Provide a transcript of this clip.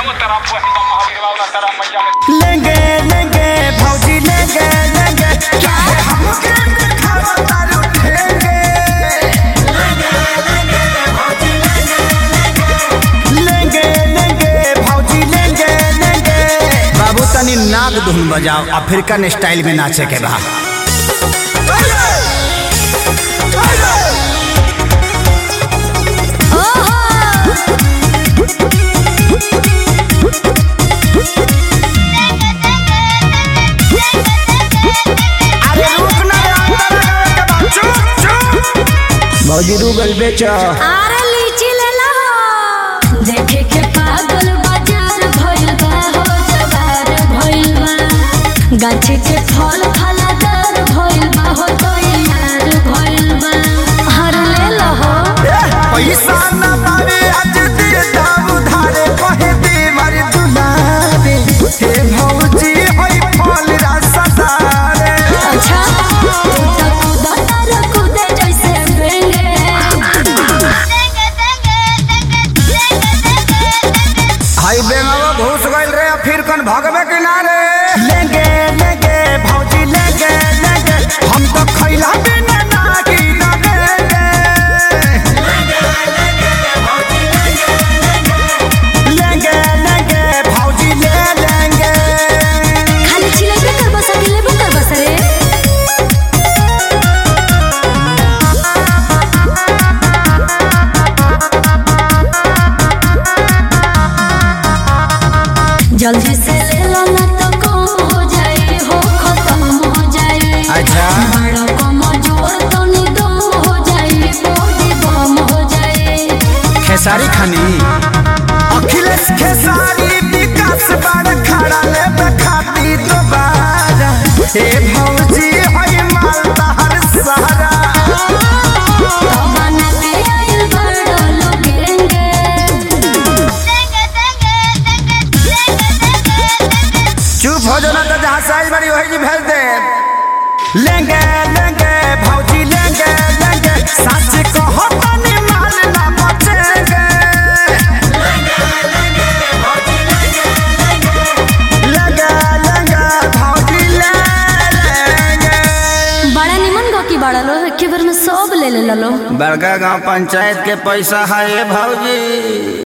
लेंगे लेंगे भौजी लेंगे लेंगे चाहे हमके दिखावा तारू ठेंगे लेंगे लेंगे भौजी लेंगे लेंगे बाबू तनी नाग धुन बजाओ अफ्रीकन स्टाइल में नाचे के बा अरे रुक ना रे, अंदर आवे के बा। चुप चुप भौजी रूगल बेचो आरे लीची ले लो देखे के पागल बाजार भइल बा हो जवार भइल बा गाछी के फल फलादार भइल बा हो तो यार भइल बा हर ले लो हो पैसा न पावे आज दे दाम उधारे कहे दे मार दुलारे हे भौजी होई फल रसदारे अच्छा तू तो कूदा तार कूदे जैसे बेंगे हाई बेंगावा घुस गइल रे फिर कन भगवे किनारे लेंगे लेंगे भौजी लेंगे लेंगे हम तो खैला बिना ना की लगेंगे लेंगे लेंगे भौजी ले लेंगे खाली छिले कर बस अकेले कर बस रे जल्दी से ले लो ना तो कम हो जाए हो खत्म हो जाए अच्छा बड़ा कम जोर तो निदम हो जाए बॉडी बम हो जाए खेसारी खानी अखिलेश खेसारी विकास बड़ खड़ा ले खाती दोबारा हे भौजी होई माल तहर सहारा बना के आइल बड़ा लोगेंगे चुप हो जाना तो जहाँ साइज बड़ी वही जी भेज दे लेंगे लेंगे भौजी लेंगे लेंगे सच कहो तनी माल ना बचेंगे लेंगे लेंगे भौजी ले लेंगे बड़ा निमन गो की बड़ा लो एके बार में सब ले ले लो बड़का गांव पंचायत के पैसा है भौजी